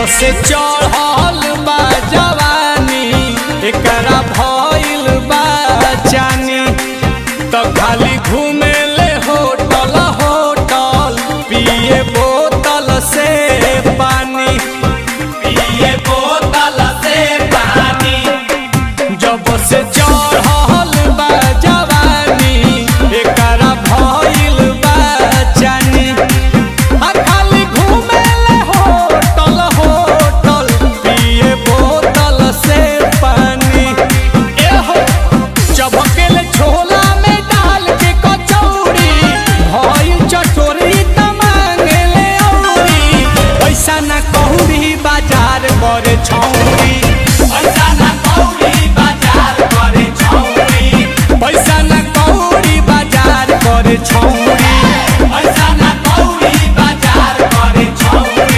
से चढ़ल बा जवानी एकरा भइल बा जानी तो खाली घूमे ले होटल होटल पिए बोतल से पानी पिए बोतल से पानी जब से चढ़ल बा जवानी एकरा भइल बा जानी आ खाली घूमे ले होटल होटल पिए बोतल से पानी ए हो चबकेले छोला में डाल के कचौड़ी भइल चटोरी त मांगेले औरी पैसा ना कहूरी बाजार करे छौरी पैसा ना कहूरी बाजार करे छौरी पैसा ना कहूरी बाजार करे छौरी पैसा ना कहूरी बाजार करे छौरी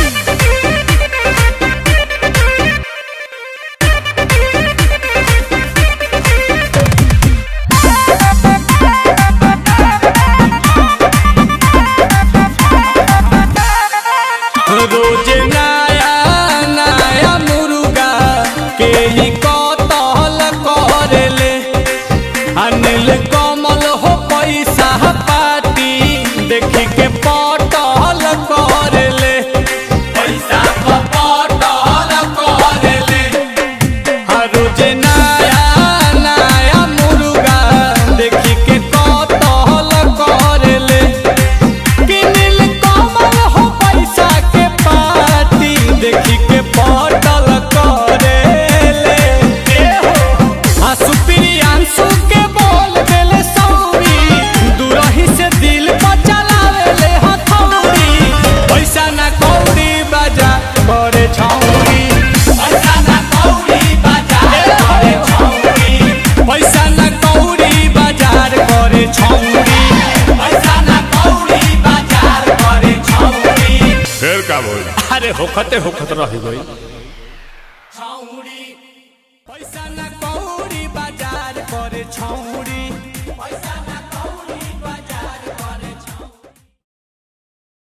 रोज नया नया मुर्गा के ही कतल करेले अनिल कमल हो पैसा पाती देखी के पटल करेले पैसा पटल करेले हर रोज नया नया मुर्गा देखी के कतल करेले किनिल कमल हो पैसा के पाती देखी के पटल करेले ए हो आ सुप्रियांशु के बोल देले सौरी दूरही से दिल पर चलावेले हथौड़ी पैसा ना कौड़ी बाजा करे छौरी पैसा ना कौड़ी बाजार करे छौरी पैसा ना कौड़ी बाजार करे छौरी पैसा ना कौड़ी बाजार करे छौरी फिर का बोल अरे होखते होखत रह गई